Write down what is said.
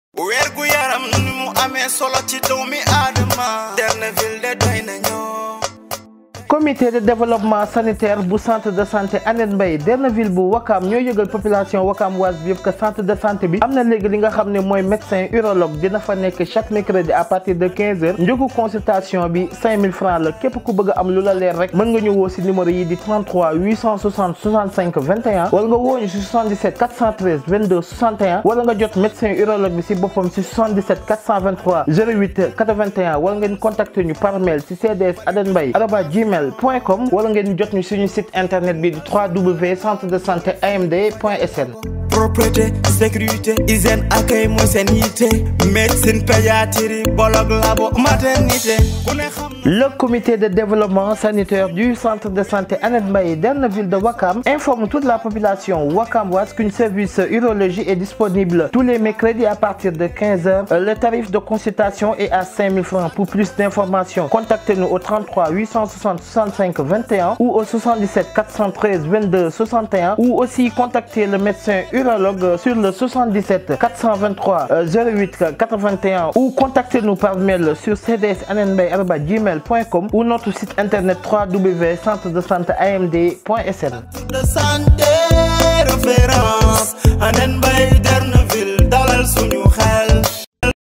wergu yaram ni mu amee solo ci doomi aadama Derneville de doy nañoo comité de développement sanitaire bu centre de santé Annette Mbaye Derneville bu Wakam ñoo yëgal population Wakam waas bi yëpp que centre de santé bi am na léegi li nga xam ne mooy médecin urologue dina fa nekk chaque mercredi à partir de 15 heures njëgu consultation bi 5000 francs la képp ku bëgg a am lu la leer rek mën nga ñu woo si numéro yi di 33 860 65 21 wala nga woo ñu si 77 413 22 61 wala nga jot médecin urologue bi si boppam si 77 423 08 81 wala ngeen contacter ñu par mail si cds Annette Mbaye arobas gmail point com wala ngeen jot ñu suñu site internet bi di www centre de santé amd point sn propreté sécurité hygiène accueil mooy seen yitte médecine pédiatrie bolog labo maternité ku ne xam Le comité de développement sanitaire du centre de santé Annette Mbaye Derneville de Wakam informe toute la population wakamoise qu'un service urologie est disponible tous les mercredis à partir de 15h. Le tarif de consultation est à 5000 francs. Pour plus d'informations, contactez-nous au 33 860 65 21 ou au 77 413 22 61 ou aussi contactez le médecin urologue sur le 77 423 08 81 ou contactez-nous par mail sur cdsannetmbaye@gmail gmail.com ou notre site internet www.centre-de-santé-amd.sn. de santé référence Annette Mbaye Derneville dalal suñu